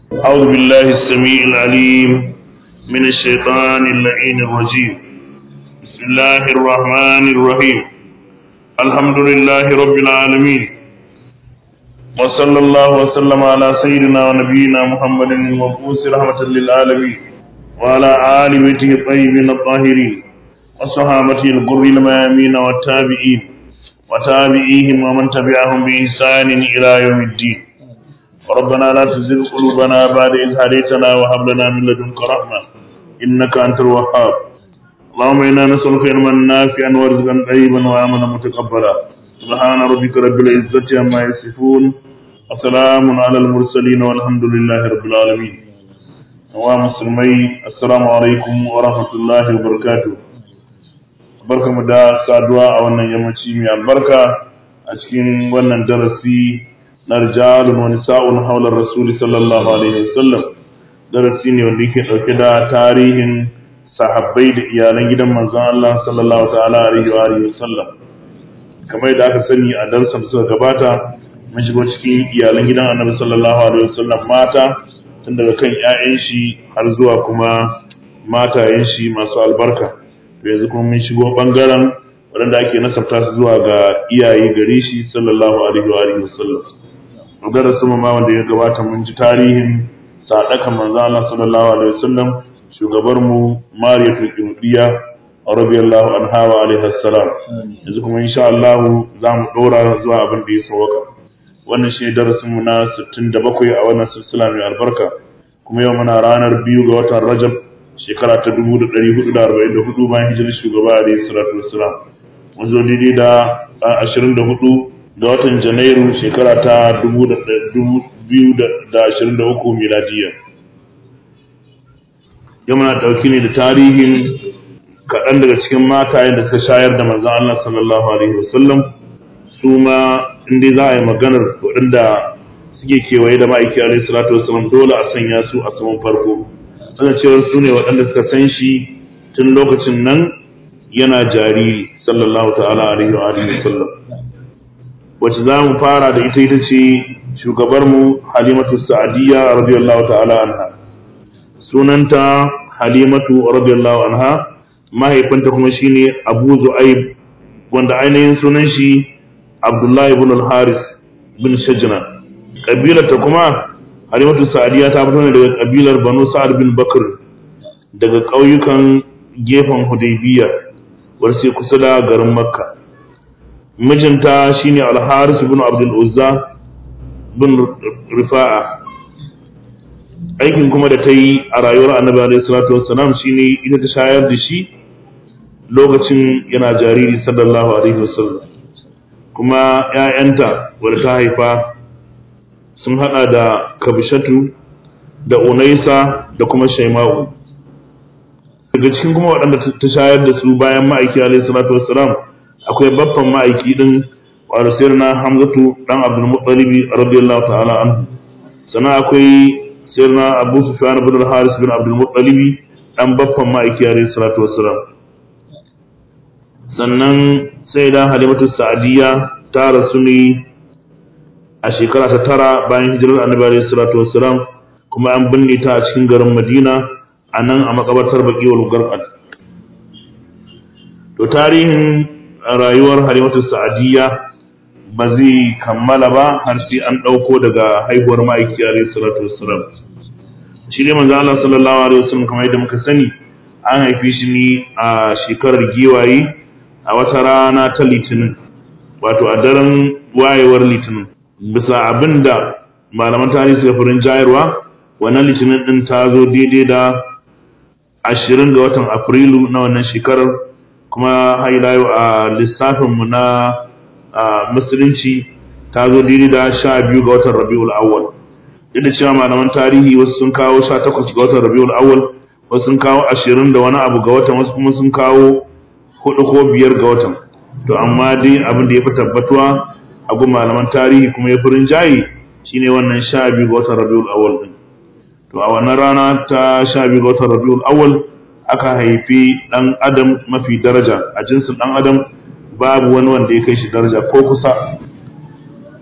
أعوذ بالله السميع العليم من الشيطان اللعين الرجيم بسم الله الرحمن الرحيم الحمد لله رب العالمين وصلى الله وسلم على سيدنا ونبينا محمد المبعوث رحمة للعالمين وعلى آل بيته الطيبين الطاهرين وصحابته الغر الميامين والتابعين وتابعيهم ومن تبعهم بإحسان إلى يوم الدين ربنا لا تزغ قلوبنا بعد إذ هديتنا وهب لنا من لدنك رحمة إنك أنت الوهاب اللهم إنا نسألك علما نافعا ورزقا طيبا وعملا متقبلا سبحان ربك رب العزة عما يصفون وسلام على المرسلين والحمد لله رب العالمين ومسلمي السلام عليكم ورحمة الله وبركاته barkamu da saduwa a wannan yammaci mai albarka a cikin wannan darasi na rijalun wani sa'un haular rasuli sallallahu alaihi wasallam darasi ne wanda yake dauke da tarihin sahabbai da iyalan gidan manzon Allah sallallahu ta'ala alaihi wa alihi wasallam kamar da aka sani a darsan suka gabata mun shigo cikin iyalan gidan annabi sallallahu alaihi wasallam mata tun daga kan ƴaƴan shi har zuwa kuma matayen shi masu albarka yanzu kuma mun shigo bangaren waɗanda ake nasabta su zuwa ga iyaye gare shi sallallahu alaihi wa alihi wasallam magana sama ma wanda ya gabata mun ji tarihin sadaka manzo Allah sallallahu alaihi wasallam shugabar mu Mariyatul Qibtiyya radiyallahu anha wa alaiha assalam yanzu kuma insha Allah za mu dora zuwa abin da ya sauka wannan shi darasin mu na 67 a wannan silsila mai albarka kuma yau muna ranar biyu ga watan Rajab shekara ta 1444 bayan hijirar shugaba alaihi salatu wassalam mun zo daidai da 24 ga watan janairu shekara ta 2023 miladiya yau muna ɗauki ne da tarihin kaɗan daga cikin matayen da suka shayar da manzan Allah sallallahu alaihi wasallam su ma inda za a yi maganar waɗanda suke kewaye da ma'aiki alaihi salatu wasallam dole a sanya su a saman farko suna cewar su ne waɗanda suka san shi tun lokacin nan yana jariri sallallahu ta'ala alaihi wa alihi wasallam wacce za mu fara da ita ita ce shugabarmu halimatu sa'adiyya radiyallahu ta'ala anha sunanta halimatu radiyallahu anha mahaifinta kuma shine abu zu'aib wanda ainihin sunan shi abdullahi ibn al-haris bin shajna kabilarta kuma halimatu sa'adiyya ta fito ne daga kabilar banu sa'ad bin bakr daga ƙauyukan gefen hudaybiya wanda sai kusa da garin makka mijinta shine al-Haris ibn Abdul Uzza bin Rifa'a aikin kuma da ta yi a rayuwar Annabi alaihi salatu wassalam shine ita ta shayar da shi lokacin yana jariri sallallahu alaihi wasallam kuma ƴaƴanta wanda ta haifa sun hada da Kabishatu da Unaisa da kuma Shaima'u daga cikin kuma waɗanda ta shayar da su bayan ma'aiki alaihi salatu wassalam akwai babban ma'aiki din wanda sayar na hamzatu dan abdul muttalibi radiyallahu ta'ala anhu sannan akwai sayar na abu sufyan ibn al-haris bin abdul muttalibi dan babban ma'aiki alayhi salatu wassalam sannan sai da halimatu sa'adiyya ta rasu ne a shekara ta tara bayan hijirar annabi alayhi salatu wassalam kuma an binne ta a cikin garin madina a nan a makabartar baqiwal garqad to tarihin rayuwar halimatu sa'adiyya ba zai kammala ba har sai an ɗauko daga haihuwar ma'aiki alaihi salatu wassalam shi ne manzo Allah sallallahu alaihi wasallam kamar yadda muka sani an haife shi ne a shekarar giwaye a wata rana ta litinin wato a daren wayewar litinin bisa abinda malaman tarihi suka furin jayarwa wannan litinin din ta zo daidai da ashirin ga watan afrilu na wannan shekarar kuma hailayo a lissafinmu na musulunci ta zo daidai da sha biyu ga watan rabiul awwal duk da cewa malaman tarihi wasu sun kawo sha takwas ga watan rabiul awwal wasu sun kawo ashirin da wani abu ga watan wasu kuma sun kawo hudu ko biyar ga watan to amma dai abin da ya fi tabbatuwa a gun malaman tarihi kuma ya fi rinjaye shine wannan sha biyu ga watan rabiul awwal din to a wannan rana ta sha biyu ga watan rabiul awwal aka haifi ɗan adam mafi daraja a jinsin ɗan adam babu wani wanda ya kai shi daraja ko kusa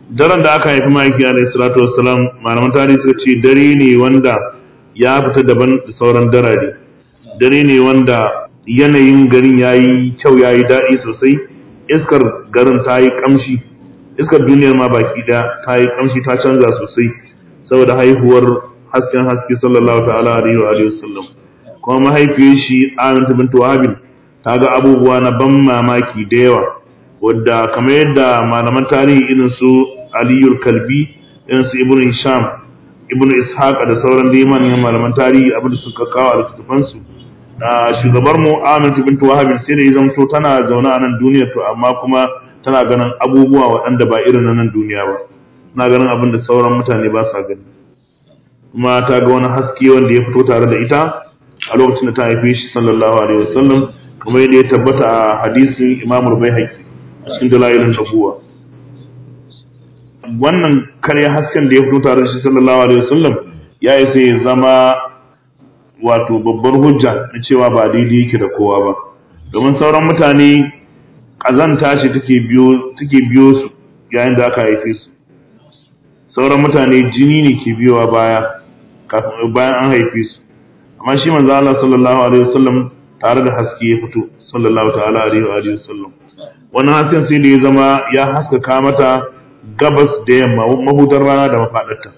daren da aka haifi ma'aiki alaihi salatu wassalam malaman tarihi suka ce dare ne wanda ya fita daban da sauran darare dare ne wanda yanayin garin ya yi kyau ya yi daɗi sosai iskar garin ta yi ƙamshi iskar duniyar ma baki ɗaya ta yi ƙamshi ta canza sosai saboda haihuwar hasken haske sallallahu ta'ala alaihi wa alihi wasallam kuma mahaifiyar shi Aminatu bint Wahab ta ga abubuwa na ban mamaki da yawa wadda kamar yadda malaman tarihi irin su Aliyul Kalbi irin su Ibn Hisham Ibn Ishaq da sauran dai manyan malaman tarihi abin da suka kawo a littattafan su da shugabar mu Aminatu bint Wahab sai da ya zamto tana zaune a nan duniya to amma kuma tana ganin abubuwa waɗanda ba irin na nan duniya ba tana ganin abin da sauran mutane ba sa gani kuma ta ga wani haske wanda ya fito tare da ita a lokacin da ta haife shi sallallahu alaihi wasallam kamar yadda ya tabbata a hadisin Imam Al-Baihaqi a cikin dalailin nubuwa wannan karya hasken da ya fito tare da shi sallallahu alaihi wasallam ya yi sai ya zama wato babbar hujja na cewa ba daidai yake da kowa ba domin sauran mutane kazanta ce take biyo take biyo su yayin da aka haife su sauran mutane jini ne ke biyowa baya kafin bayan an haife su amma shi manzo Allah sallallahu alaihi wasallam tare da haske ya fito sallallahu ta'ala alaihi wa alihi wasallam wannan hasken sai da ya zama ya haskaka mata gabas da yamma mahudar rana da mafadarta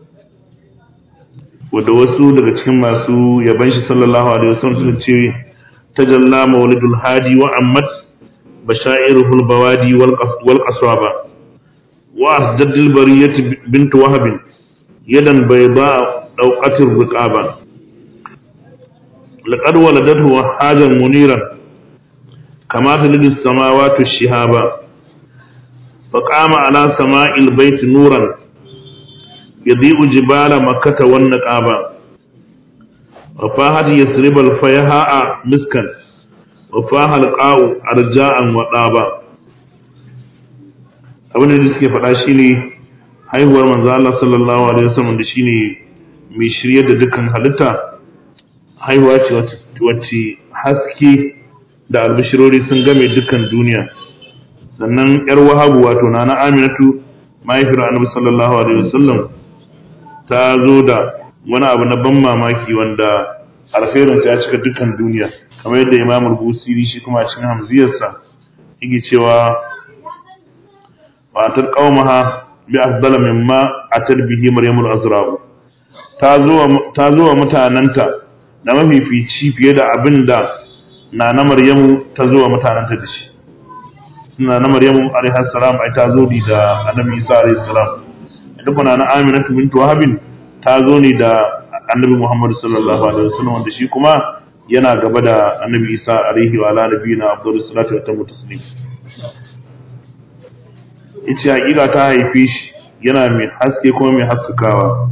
wanda wasu daga cikin masu yaban shi sallallahu alaihi wasallam suka ce tajalla mawlidul hadi wa ammat bashairuhul bawadi wal qaswaba wa asdadil bariyati bint wahab yadan bayda dauqatir riqaba لقد ولدته وحاجا منيرا كما تلد السماوات الشهابا فقام على سماء البيت نورا يضيء جبال مكة والنقابة وفاهت يسرب الفيهاء مسكا وفاها القاء أرجاء وطابا abin da suke faɗa shine haihuwar manzo Allah sallallahu alaihi wasallam da shine mai shirye da dukkan halitta haihuwa ce wacce haske da albishirori sun game dukkan duniya sannan yar wahabu wato na na aminatu mahaifiyar annabi sallallahu alaihi wasallam ta zo da wani abu na ban mamaki wanda alkhairin ta cika dukkan duniya kamar yadda imam busiri shi kuma cikin hamziyarsa yake cewa fatar qaumaha bi afdala mimma atar bihi maryamul azra'u ta zo ta zo wa mutananta da mafifici fiye da abin da na na Maryamu ta zo wa mutanenta da shi. Na na Maryamu alaihi salam ai ta zo ni da Annabi Isa alaihi salam. Ita kuma na Aminatu bint Wahab ta zo ni da Annabi Muhammad sallallahu alaihi wasallam wanda shi kuma yana gaba da Annabi Isa alaihi wa ala nabiyina afdalus salatu wa tamu taslim. Ita hakika ta haife shi yana mai haske kuma mai haskakawa.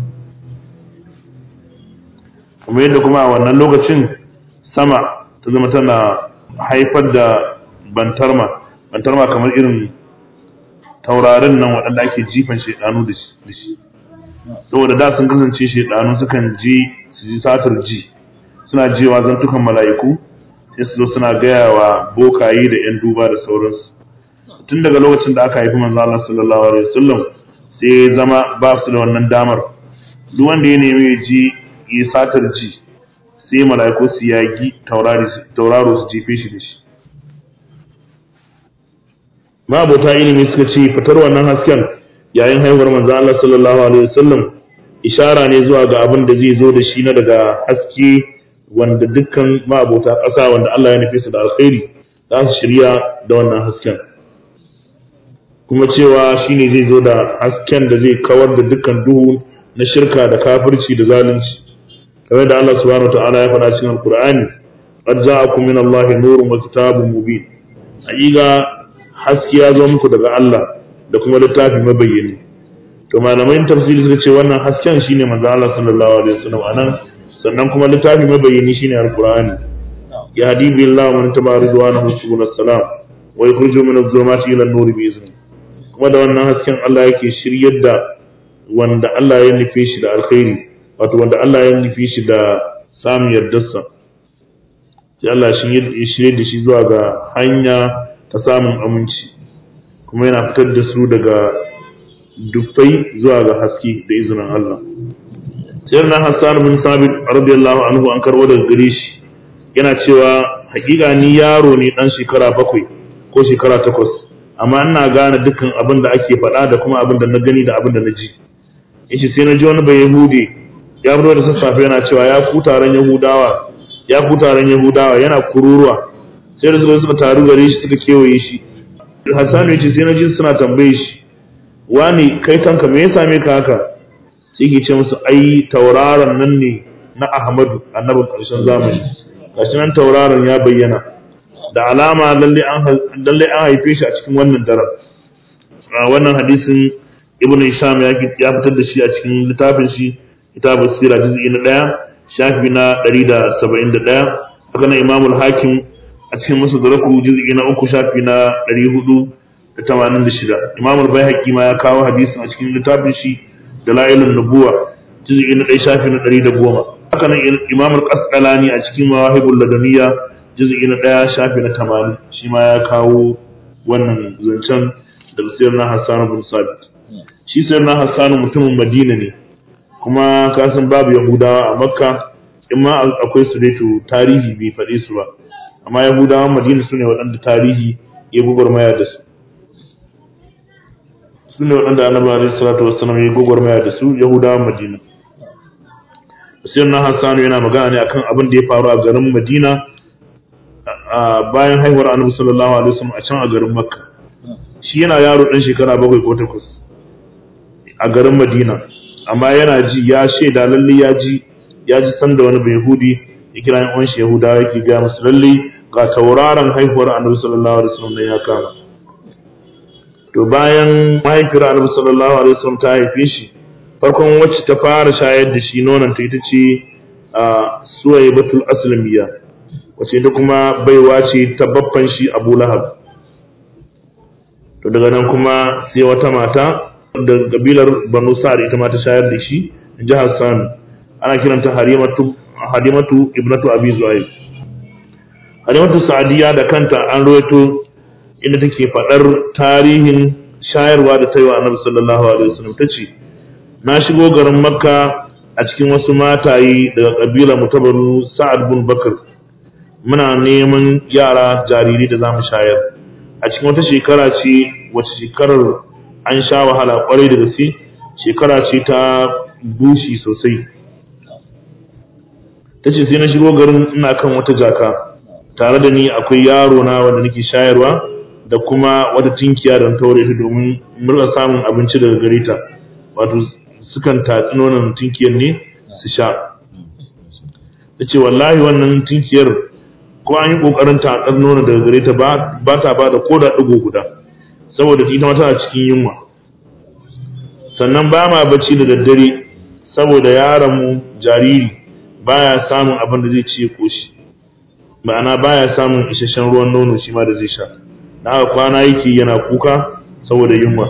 kamar yadda kuma a wannan lokacin sama ta zama tana haifar da bantarma bantarma kamar irin taurarin nan waɗanda ake jifan shaidanu da shi saboda da sun kasance shaidanu sukan ji su ji satar ji suna jewa zantukan mala'iku sai su zo suna gaya wa bokaye da 'yan duba da sauransu tun daga lokacin da aka haifi manzo Allah sallallahu alaihi wasallam sai zama ba su da wannan damar duk wanda ya nemi ya ji yi satar ji sai mala'iku su yagi tauraro su jefe shi da shi mabota ilimi suka ce fitar wannan hasken yayin haihuwar manzo Allah sallallahu alaihi wasallam ishara ne zuwa ga abin da zai zo da shi na daga haske wanda dukkan mabota ƙasa wanda Allah ya nufi su da alkhairi za su shirya da wannan hasken kuma cewa shine zai zo da hasken da zai kawar da dukkan duhu na shirka da kafirci da zalunci kamar da Allah subhanahu ta'ala ya faɗa cikin Al-Qur'ani qad ja'akum min Allahi nurun wa kitabun mubin hakika haske ya zo muku daga Allah da kuma littafi mabayyani to malamai tafsiri suka ce wannan hasken shine manzo Allah sallallahu alaihi wasallam anan sannan kuma littafi mabayyani shine Al-Qur'ani ya hadi billahu man tabaridwanahu subhanahu salam wa yukhrijuhu min adh-dhulumati ila an-nur bi izni kuma da wannan hasken Allah yake shiryar da wanda Allah ya nufe shi da alkhairi wato wanda Allah ya nufi shi da samun yardarsa sai Allah shi ya shirye da shi zuwa ga hanya ta samun aminci kuma yana fitar da su daga dufai zuwa ga haske da izinin Allah sayyidina Hassan bin Sabit radiyallahu anhu an karbo daga gare shi yana cewa hakika ni yaro ne dan shekara bakwai ko shekara takwas amma ina gane dukkan abin da ake faɗa da kuma abin da na gani da abin da na ji yace sai na ji wani bai yahudi ya fito da sassafe yana cewa ya ku taron yahudawa ya ku taron yahudawa yana kururuwa sai da suka suka taru gare shi suka kewaye shi Hassan yace sai na ji suna tambaye shi wani kai kanka me ya same ka haka sai ke ce musu ai tauraron nan ne na Ahmadu annabin ƙarshen zamani gashi nan tauraron ya bayyana da alama lalle an lalle an haife shi a cikin wannan daren wannan hadisin Ibn Hisham ya ya fitar da shi a cikin littafin shi kitabus sira juz'i na 1 shafi na 171 haka nan Imam al-Hakim a cikin Musaddaraku juz'i na 3 shafi na 486 Imam al-Baihaqi ma ya kawo hadisin a cikin littafin shi dalailun nubuwa juz'i na 1 shafi na 110 haka nan imam al-qasqalani a cikin mawahibul ladaniya juz'i na 1 shafi na 80 shi ma ya kawo wannan zancen da sirr na Hassan bin Sabit shi sirr na Hassan mutumin Madina ne kuma ka san babu Yahudawa a Makka in ma akwai su dai to tarihi bai faɗe su ba amma Yahudawan Madina su ne waɗanda tarihi ya gugurmaya da su su ne waɗanda annabi alaihi salatu wassalam ya gugurmaya da su Yahudawan Madina sai na Hassanu yana magana ne akan abin da ya faru a garin Madina a bayan haihuwar Annabi sallallahu alaihi wasallam a can a garin Makka shi yana yaro dan shekara bakwai ko takwas a garin Madina amma yana ji ya shaida lalle ya ji ya ji sanda wani Yahudi ya kira yan uwan shi Yahudawa yake ga musu lalle ga tauraron haihuwar Annabi sallallahu alaihi wasallam ya kama to bayan mahaifiyar Annabi sallallahu alaihi wasallam ta haife shi farkon wacce ta fara shayar da shi nonon ta ita ce a suwaye batul aslamiya wacce ita kuma baiwa ce ta babban shi abu lahab to daga nan kuma sai wata mata da kabilar banu sa'ad ita ma ta shayar da shi jihar sami ana kiranta halimatu halimatu ibnatu abi zuhair halimatu sa'adiya da kanta an rawaito inda take faɗar tarihin shayarwa da ta yi wa annabi sallallahu alaihi wasallam ta ce na shigo garin makka a cikin wasu mataye daga ƙabila mutabaru sa'ad bin bakar muna neman yara jariri da za mu shayar a cikin wata shekara ce wacce shekarar an sha wahala kwarai da gaske shekara ce ta bushi sosai ta ce sai na shigo garin ina kan wata jaka tare da ni akwai yaro na wanda nake shayarwa da kuma wata tinkiya da taure ta domin murna samun abinci daga gare ta wato sukan tatsi nonon tinkiyar ne su sha ta ce wallahi wannan tinkiyar ko an yi ƙoƙarin tatsar nonon daga gare ta ba ta ba da koda ɗigo guda saboda ita mata a cikin yunwa sannan ba ma bacci da daddare saboda yaronmu jariri baya samun abin da zai ci ya koshi ma'ana baya samun isasshen ruwan nono shi ma da zai sha da haka kwana yake yana kuka saboda yunwa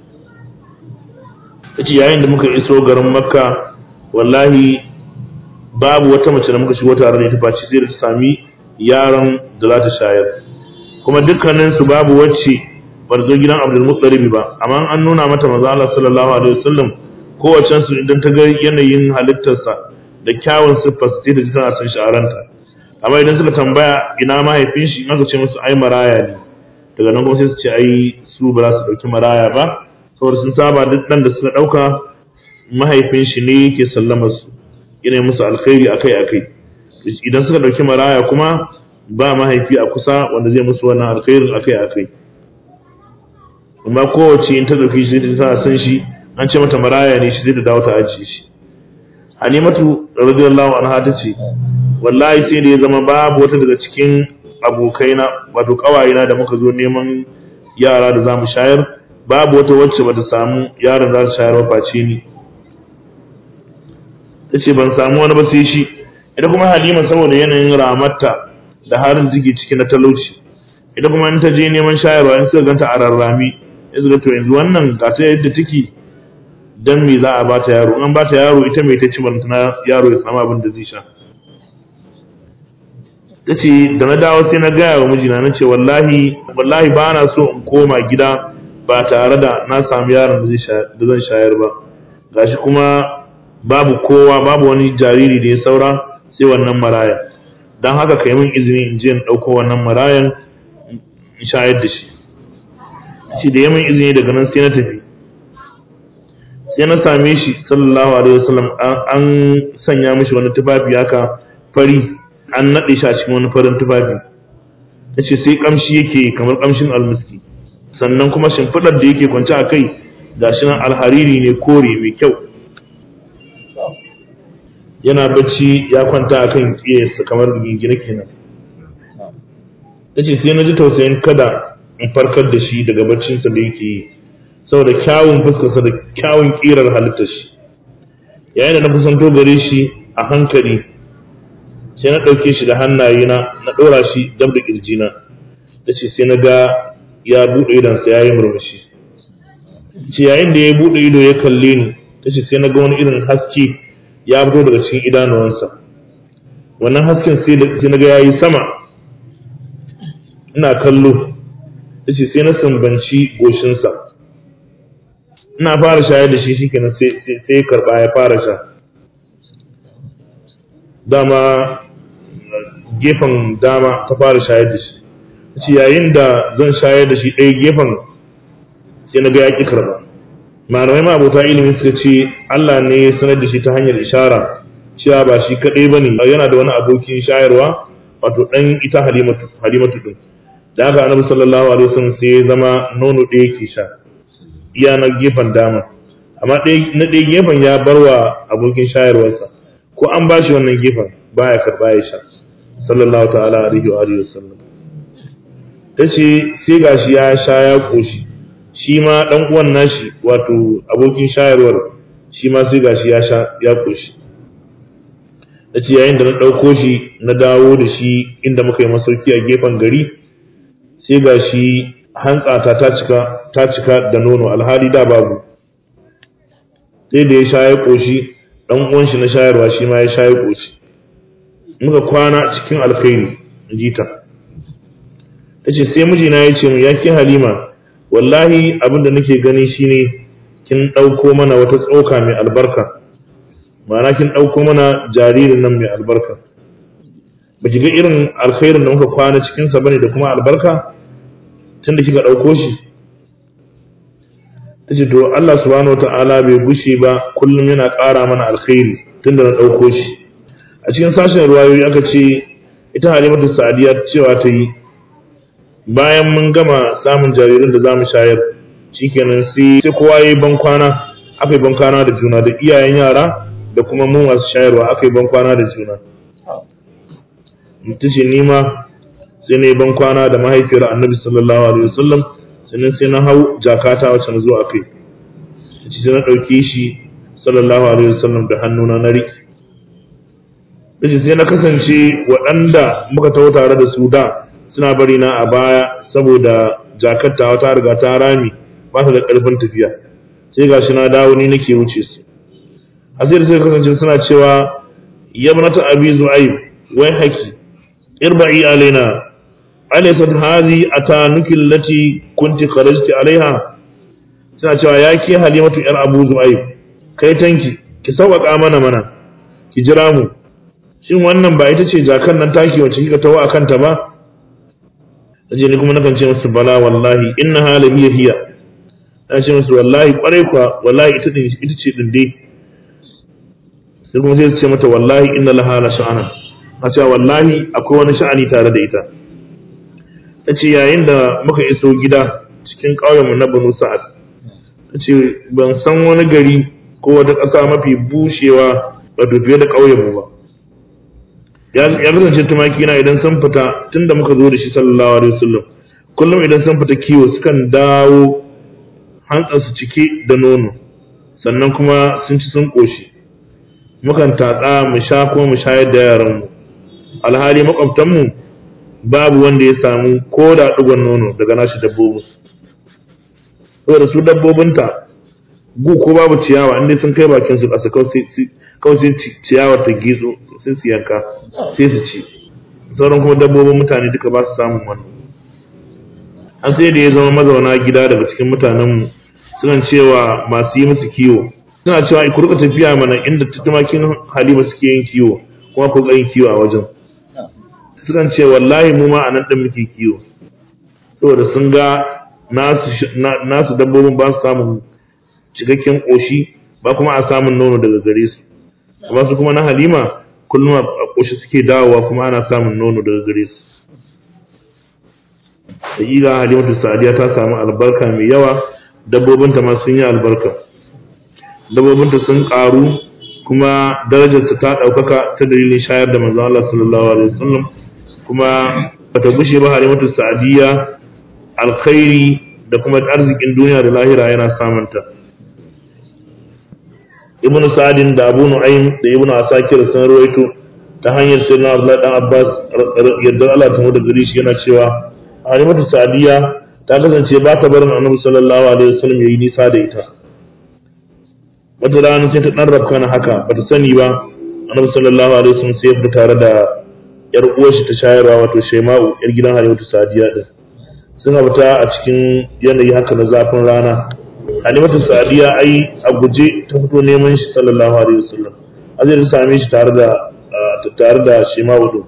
yace yayin da muka iso garin makka wallahi babu wata mace da muka shigo tare da ita face sai da ta sami yaron da za ta shayar kuma dukkanin su babu wacce bar zo gidan Abdul Muttalib ba amma an nuna mata manzo Allah sallallahu alaihi wasallam kowace su idan ta ga yanayin halittarsa da kyawun siffar sai da tana son sha'aranta amma idan suka tambaya ina mahaifin shi in aka ce musu ai maraya ne daga nan kuma sai su ce ai su ba za su dauki maraya ba saboda sun saba duk ɗan da suka ɗauka mahaifin shi ne yake sallamar su yana musu alkhairi akai akai idan suka ɗauki maraya kuma ba mahaifi a kusa wanda zai musu wannan alkhairin akai akai amma kowace in ta ɗauki shi ta san shi an ce mata maraya ne shi zai da dawo ta ajiye shi Halimatu radiyallahu anha ta ce wallahi sai da ya zama babu wata daga cikin abokaina wato kawayena da muka zo neman yara da zamu shayar babu wata wacce bata samu yaron za su shayar ba face ni tace ban samu wani ba sai shi ita kuma Halima saboda yanayin ramarta da harin take ciki na talauci ita kuma in ta je neman shayarwa in suka ganta a rarrami in suka to yanzu wannan ga ta yadda take dan me za a bata yaro an bata yaro ita mai ta ci bantana yaro ya samu abin da zai sha tace da na dawo sai na gaya wa mijina na ce wallahi wallahi ba na so in koma gida ba tare da na samu yaron da zan shayar ba gashi kuma babu kowa babu wani jariri da ya saura sai wannan maraya don haka ka yi min izini in je in ɗauko wannan marayan in shayar da shi shi da ya min izini daga nan sai na tafi sai na same shi sallallahu alaihi wasallam an sanya mishi wani tufafi haka fari an naɗe shi a cikin wani farin tufafi ta ce sai kamshi yake kamar kamshin almiski sannan kuma shimfiɗar da yake kwance a kai ga shi nan alhariri ne kore mai kyau yana bacci ya kwanta a kan ƙiyarsa kamar gingina kenan ta ce sai na ji tausayin kada in farkar da shi daga baccinsa da yake yi saboda kyawun fuskarsa da kyawun ƙirar halittar shi yayin da na kusanto gare shi a hankali sai na ɗauke shi da hannayena na ɗora shi dab da ƙirjina da ce sai na ga ya buɗe idonsa ya yi murmushi ce yayin da ya buɗe ido ya kalle ni ta ce sai na ga wani irin haske ya fito daga cikin idanuwansa wannan hasken sai na ga ya yi sama ina kallo ta ce sai na sambanci goshinsa ina fara shayar da shi shikenan sai ya karɓa ya fara sha dama gefen dama ta fara shayar da shi ce yayin da zan shayar da shi ɗaya gefen sai na ga ya ƙi karɓa malamai ma abota ilimin suka ce Allah ne ya sanar da shi ta hanyar ishara cewa ba shi kaɗai ba ne yana da wani abokin shayarwa wato ɗan ita halimatu halimatu ɗin da haka annabi sallallahu alaihi wasallam sai ya zama nono ɗaya ke sha iya na gefen dama amma na ɗaya gefen ya barwa abokin shayarwarsa ko an ba shi wannan gefen baya karɓa ya sha sallallahu ta'ala alaihi wa alihi wasallam tace sai gashi ya sha ya koshi shi ma dan uwan nashi wato abokin shayarwar shi ma sai gashi ya sha ya koshi tace yayin da na dauko shi na dawo da shi inda muka yi masauki a gefen gari sai gashi hantsata ta cika ta cika da nono alhali da babu sai da ya sha ya koshi dan uwan shi na shayarwa shi ma ya sha ya koshi muka kwana cikin alkhairi jita ta ce sai mijina ya ce mu ya ke halima wallahi abin da nake gani shine kin ɗauko mana wata tsoka mai albarka ma'ana kin ɗauko mana jaririn nan mai albarka ba ki ga irin alkhairin da muka kwana cikinsa bane da kuma albarka tun da kika ɗauko shi ta ce to Allah subhanahu wa ta'ala bai gushe ba kullum yana ƙara mana alkhairi tun da na ɗauko shi a cikin sashen ruwayoyi aka ce ita halimatu sa'adiya cewa ta yi bayan mun gama samun jaririn da za mu shayar shikenan sai sai kowa ya yi bankwana aka yi bankwana da juna da iyayen yara da kuma mu masu shayarwa aka yi bankwana da juna mutu ce nima sai na yi bankwana da mahaifiyar annabi sallallahu alaihi wasallam sannan sai na hau jakata wacce na zo a kai sai na ɗauke shi sallallahu alaihi wasallam da hannuna na riƙe dace sai na kasance waɗanda muka taho tare da su da suna bari na a baya saboda jakatta ta riga ta rami ba ta da ƙarfin tafiya sai gashi na dawo ni nake wuce su a sai sai kasance suna cewa yabnata abi zu'aib wai haki irba'i alaina alaysat hadhi atanuki allati kunti kharajti alaiha suna cewa ya ke halimatu yar abu zu'aib kai tanki ki sauƙaƙa mana mana ki jira mu shin wannan ba ita ce jakan nan taki wacce kika tawo akan ta ba naje ni kuma nakan ce musu bala wallahi inna hala hiya hiya na ce musu wallahi kwarai kwa wallahi ita din ita ce din dai sai kuma sai su ce mata wallahi inna laha la sha'ana a ce wallahi akwai wani sha'ani tare da ita nace yayin da muka iso gida cikin ƙauyenmu na Banu Sa'ad nace ban san wani gari ko wata ƙasa mafi bushewa wato fiye da ƙauyenmu ba ya kasance tumaki na idan sun fita tun da muka zo da shi sallallahu alaihi wasallam kullum idan sun fita kiwo sukan dawo hantsansu cike da nono sannan kuma sun ci sun ƙoshi mukan tatsa mu sha ko mu shayar da yaranmu alhali makwabtanmu babu wanda ya samu ko da ɗigon nono daga nashi dabbobin saboda su dabbobinta gu ko babu ciyawa inda sun kai bakin su ƙasa kawai sai ciyawar ta gizo sai su yanka sai su ci sauran kuma dabbobin mutane duka ba su samun wannan an sai da ya zama mazauna gida daga cikin mutanenmu suna cewa masu yi musu kiwo suna cewa ku rika tafiya mana inda tumakin halima suke yin kiwo kuma ku yin kiwo a wajen sukan ce wallahi mu ma a nan ɗin muke kiwo saboda sun ga nasu dabbobin ba su samun cikakken ƙoshi ba kuma a samun nono daga gare su amma su kuma na halima kullum a ƙoshi suke dawowa kuma ana samun nono daga gare su hakika halimatu sa'adiya ta samu albarka mai yawa dabbobinta ma sun yi albarka dabbobinta sun ƙaru kuma darajarta ta ɗaukaka ta dalilin shayar da manzon Allah sallallahu alaihi wasallam kuma bata gushe ba halimatu sa'adiya alkhairi da kuma arzikin duniya da lahira yana samunta ibn sa'adin da abu nu'aym da ibn asakir sun rawaito ta hanyar sayyidina abdullahi dan abbas yadda Allah ta da gari shi yana cewa halimatu sa'diya ta kasance ba ta barin annabi sallallahu alaihi wasallam yayi nisa da ita wata rana sai ta dan rabka na haka bata sani ba annabi sallallahu alaihi wasallam sai ya fita tare da yar uwar shi ta shayarwa wato shaima'u yar gidan halimatu sa'diya din suna fita a cikin yanayi haka na zafin rana halimatu sa'diya ai a guje ta fito neman shi sallallahu alaihi wasallam azai ta same shi tare da tare da shaima'u din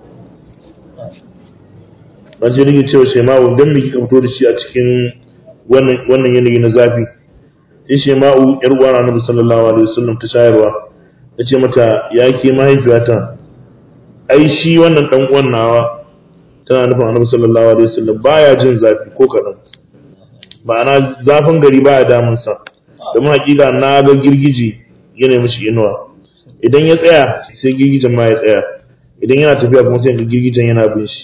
ban ce rike cewa shema'u don me kika fito da shi a cikin wannan yanayi na zafi sai shema'u yar uwa annabi sallallahu alaihi wasallam ta shayarwa ta ce mata ya ke mahaifiyata ai shi wannan dan uwan nawa tana nufin annabi sallallahu alaihi wasallam baya jin zafi ko kadan ma'ana zafin gari baya damun sa domin hakika na ga girgije yana mishi inuwa idan ya tsaya sai girgijen ma ya tsaya idan yana tafiya kuma sai ga girgijen yana bin shi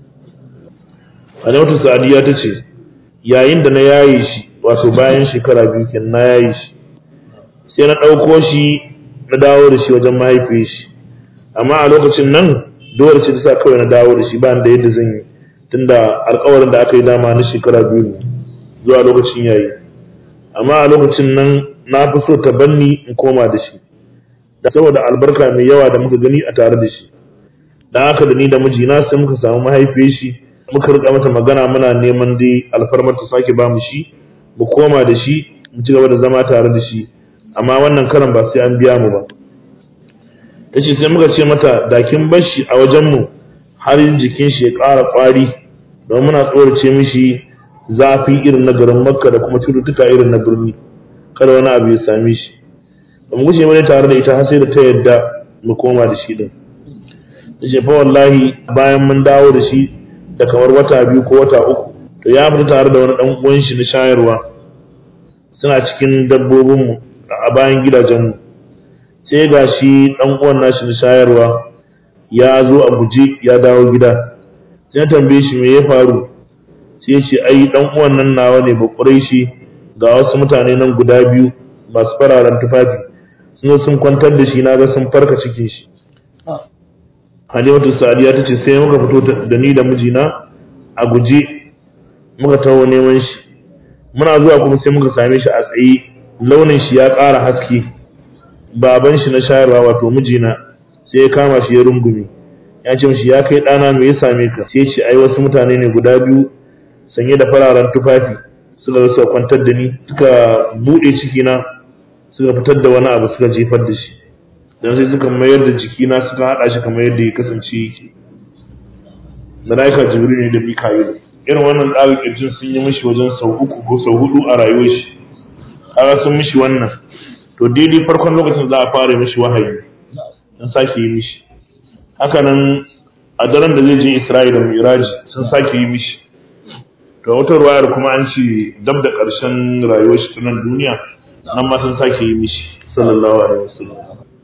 Halimatu Sa'adiya ta ce, yayin da na yaye shi, wato bayan shekara biyu kenan na yaye shi, sai na ɗauko shi na dawo da shi wajen mahaifiyar shi. Amma a lokacin nan dole ce ta sa kawai na dawo da shi ba da yadda zan yi, tunda alkawarin da aka yi dama na shekara biyu ne zuwa lokacin yayi. Amma a lokacin nan na fi so ta banni in koma da shi. Da saboda albarka mai yawa da muka gani a tare da shi. Da haka da ni da mijina sai muka samu mahaifiyar shi muka rika mata magana muna neman dai alfarmar ta sake ba mu shi mu koma da shi mu ci gaba da zama tare da shi amma wannan karan ba sai an biya mu ba tace sai muka ce mata da kin bar shi a wajen mu har jikin shi ya ƙara ƙwari don muna tsorace mishi zafi irin na garin makka da kuma cututtuka irin na birni kada wani abu ya same shi ba mu guje wani tare da ita har sai da ta yadda mu koma da shi din tace fa wallahi bayan mun dawo da shi da kamar wata biyu ko wata uku to ya fita tare da wani dan uwan shi na shayarwa suna cikin dabbobin mu a bayan gidajen mu sai ga shi dan uwan nashi na shayarwa ya zo a guje ya dawo gida sai tambaye shi me ya faru sai ya ce ai dan uwan nan nawa ne bakurai shi ga wasu mutane nan guda biyu masu fararen tufafi sun sun kwantar da shi na ga sun farka cikin shi Halimatu Sadiya ta ce sai muka fito da ni da mijina a guje muka taho neman shi muna zuwa kuma sai muka same shi a tsaye launin shi ya ƙara haske baban shi na shayarwa wato mijina sai ya kama shi ya rungume ya ce mishi ya kai ɗana me ya same ka sai ce ai wasu mutane ne guda biyu sanye da fararen tufafi suka zo suka kwantar da ni suka buɗe cikina suka fitar da wani abu suka jefar da shi don sai suka mayar da jikina suka haɗa shi kamar yadda ya kasance yake malaika jibril ne da mika'ilu irin wannan tsarin kirjin sun yi mishi wajen sau uku ko sau hudu a rayuwar shi kaga sun mishi wannan to daidai farkon lokacin za a fara mishi wahayi sun sake yi mishi haka nan a daren da zai je isra'ila da miraji sun sake yi mishi to wata ruwayar kuma an ce dab da ƙarshen rayuwar shi ta nan duniya nan ma sun sake yi mishi sallallahu alaihi wasallam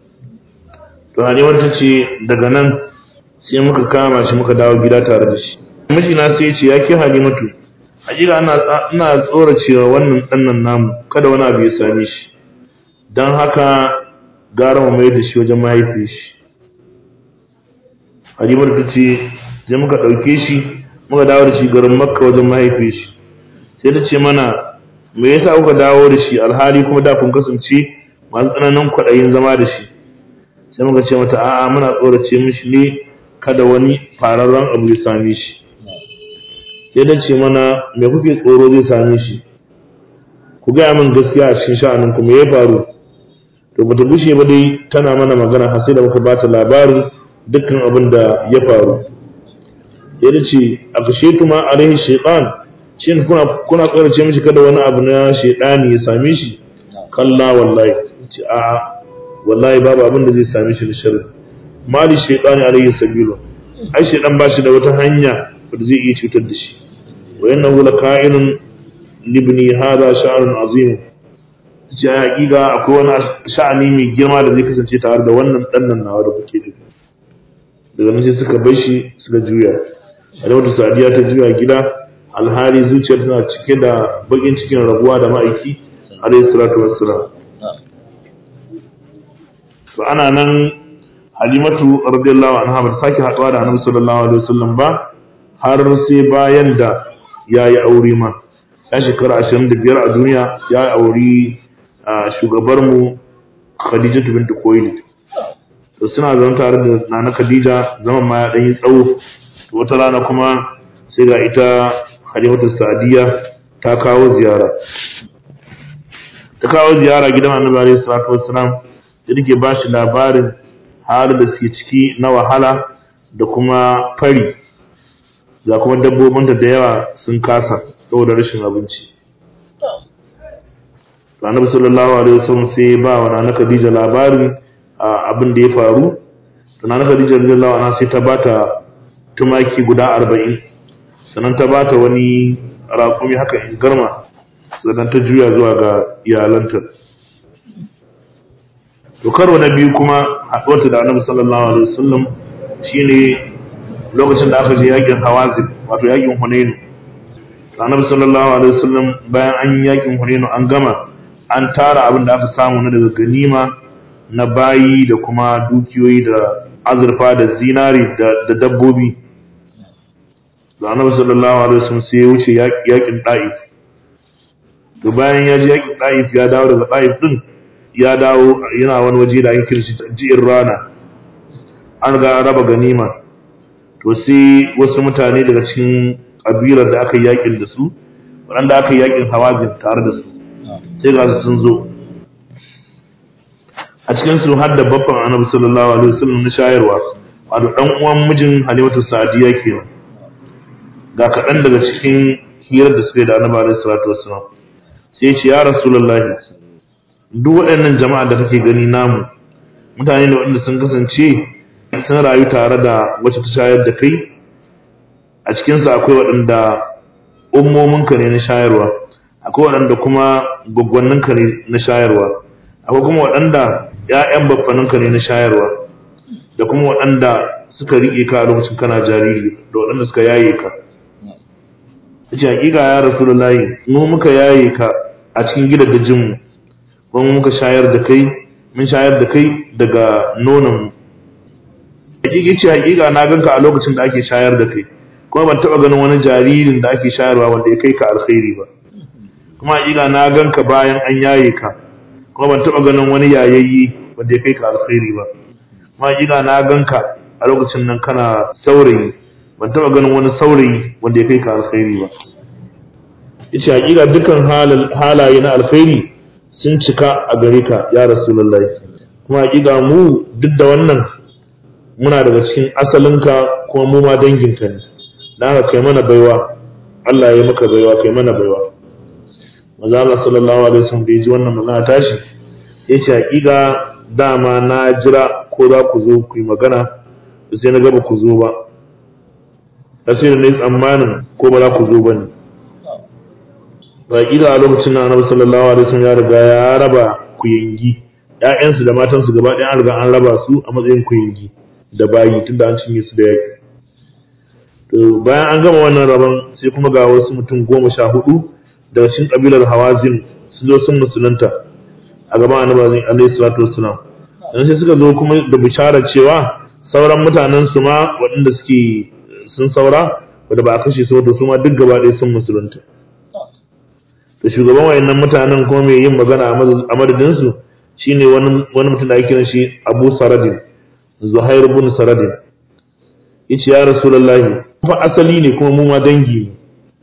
to halimar ta ce daga nan sai muka kama shi muka dawo gida tare da shi mijina sai ce ya ke halimatu hakika ina tsoracewa wannan ɗannan namu kada wani abu ya same shi don haka gara mu mai da shi wajen mahaifin shi halimatu ta ce sai muka ɗauke shi muka dawo da shi garin makka wajen mahaifin shi sai ta ce mana me yasa kuka dawo da shi alhali kuma da kun kasance masu tsananin kwaɗayin zama da shi sai muka ce mata a'a muna tsorace mishi ne kada wani fararren abu ya same shi sai dan ce mana me kuke tsoro zai same shi ku gaya min gaskiya a cikin sha'anin ku me ya faru to bata gushe ba dai tana mana magana har sai da muka bata labarin dukkan abin da ya faru sai da ce a kashe tuma alaihi shaytan shin kuna kuna tsorace mishi kada wani abu na shaytani ya same shi kalla wallahi ce a wallahi babu abin da zai same shi da sharri mali shaytani alaihi sabilu ai shaytan ba shi da wata hanya da zai iya cutar da shi wa innahu laka'inun libni hada sha'anun azim ce a hakika akwai wani sha'ani mai girma da zai kasance tare da wannan ɗannan nawa da kuke da daga nan sai suka bar shi suka juya a da wata sadiya ta juya gida alhali zuciyar tana cike da bakin cikin rabuwa da ma'aiki alayhi salatu wassalam to ana nan halimatu radiyallahu anha ba ta sake haɗuwa da annabi sallallahu alaihi wasallam ba har sai bayan da ya yi aure ma ya shekara ashirin da biyar a duniya ya auri shugabarmu khadijatu bintu koyili to suna zama tare da nana khadija zaman ma ya ɗan yi tsawo to wata rana kuma sai ga ita halimatu sa'diya ta kawo ziyara ta kawo ziyara gidan annabi alaihi salatu wassalam da take ba shi labarin halin da suke ciki na wahala da kuma fari ga kuma dabbobinta da yawa sun kasa saboda rashin abinci to annabi sallallahu alaihi wasallam sai ba wa nana Khadija labarin abin da ya faru to nana Khadija radiyallahu anha sai ta bata tumaki guda 40 sannan ta bata wani raƙumi haka in garma sannan ta juya zuwa ga iyalanta to karo na biyu kuma haɗuwarta da annabi sallallahu alaihi wasallam shine lokacin da aka je yakin hawazin wato yakin hunainu annabi sallallahu alaihi wasallam bayan an yi yakin hunainu an gama an tara abin da aka samu na daga ganima na bayi da kuma dukiyoyi da azurfa da zinari da dabbobi da annabi sallallahu alaihi wasallam sai ya wuce yakin da'if to bayan ya ji yakin da'if ya dawo daga da'if din ya dawo yana wani waje da ake kirshi ji'in rana an ga raba ganima to sai wasu mutane daga cikin kabilar da aka yakin da su waɗanda aka yakin hawazin tare da su sai ga su sun zo a cikin su har da babban annabi sallallahu alaihi wasallam na shayarwa wato dan uwan mijin halimatu sa'diya kenan ga kaɗan daga cikin hirar da suka yi da annabi alaihi salatu wasallam sai ya ce ya rasulullahi duk waɗannan jama'a da kake gani namu mutane ne waɗanda sun kasance sun rayu tare da wacce ta shayar da kai a cikinsu akwai waɗanda ummominka ne na shayarwa akwai waɗanda kuma gwaggwanninka ne na shayarwa akwai kuma waɗanda ‘ya'yan baffaninka ne na shayarwa da kuma waɗanda suka riƙe ka a lokacin kana jariri da waɗanda suka yaye ka ce hakika ya rasu da layi mu muka yaye ka a cikin gidan da jinmu kuma muka shayar da kai mun shayar da kai daga nononmu hakiki ce hakika na ganka a lokacin da ake shayar da kai kuma ban taba ganin wani jaririn da ake shayarwa wanda ya kai ka alkhairi ba kuma hakika na ganka bayan an yaye ka kuma ban taba ganin wani yayayyi wanda ya kai ka alkhairi ba kuma hakika na ganka a lokacin nan kana saurayi ban taba ganin wani saurayi wanda ya kai ka alkhairi ba yace hakika dukkan halaye na alkhairi sun cika a gare ka ya rasulullahi kuma hakika mu duk da wannan muna daga cikin asalinka kuma mu ma danginka ne da haka kai mana baiwa Allah ya yi maka baiwa kai mana baiwa maza Allah sallallahu alaihi wasallam da ya ji wannan magana tashi ya ce hakika dama na jira ko za ku zo ku yi magana sai na gaba ku zo ba sai da na yi tsammanin ko ba za ku zo ba ne hakika a lokacin na annabi sallallahu alaihi wasallam ya riga ya raba kuyangi ƴaƴansu da matansu gaba ɗaya an riga an raba su a matsayin kuyangi da bayi tunda an cinye su da yaki to bayan an gama wannan rabon sai kuma ga wasu mutum goma sha hudu daga cikin kabilar hawazin sun zo sun musulunta a gaban annabi alaihi salatu wassalam dan sai suka zo kuma da bishara cewa sauran mutanen su ma waɗanda suke sun saura wanda ba a kashe su da su ma duk gaba ɗaya sun musulunta to shugaban wayannan mutanen kuma mai yin magana a madadin su shine wani wani mutum da ake kiran shi Abu Saradin Zuhair ibn Saradin yace ya Rasulullahi fa asali ne kuma mu ma dangi ne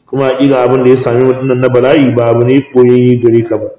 kuma hakika abin da ya sami mutunan na bala'i ba abu ne koyayye gare ka ba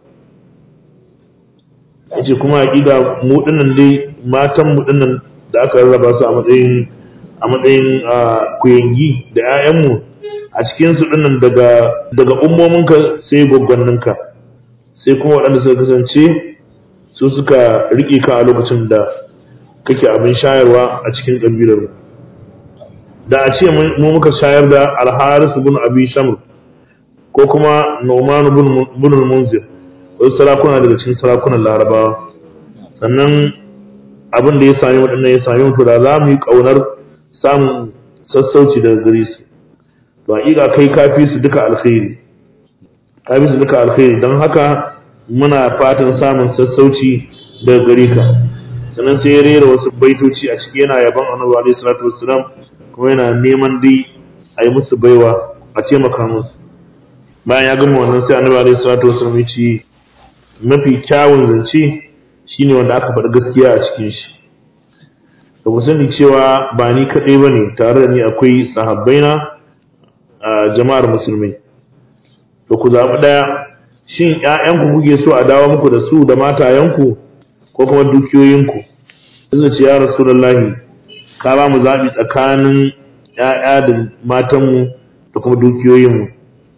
yace kuma hakika mu dinnan dai matan mu dinnan da aka rarraba su a matsayin a matsayin kuyangi da 'ya'yanmu a cikin su dinnan daga daga ummominka sai gwaggwanninka sai kuma waɗanda suka kasance su suka riƙe ka a lokacin da kake abin shayarwa a cikin ƙabilar mu da a ce mu muka shayar da alharis bin abi shamr ko kuma nu'man bin munzir wasu sarakuna daga cikin sarakunan larabawa sannan abin da ya sami waɗannan ya sami mutu da za mu yi ƙaunar samun sassauci daga gare su to haƙiƙa kai kafi su duka alkhairi kafi su duka alkhairi don haka muna fatan samun sassauci daga gare ka sannan sai ya rera wasu baitoci a ciki yana yaban annabi alaihi salatu wassalam kuma yana neman dai a yi musu baiwa a taimaka musu bayan ya gama wannan sai annabi alaihi salatu wassalam ya ce mafi kyawun zance shine wanda aka faɗi gaskiya a cikin shi da ku sani cewa ba ni kaɗai ba ne tare da ni akwai sahabbaina a jama'ar musulmai da ku zaɓi ɗaya shin ‘ya'yanku kuke so a dawo muku da su da matayenku ko kuma dukiyoyinku zai ce ya rasulallahi ka ba mu zaɓi tsakanin ‘ya'ya da matanmu da kuma dukiyoyinmu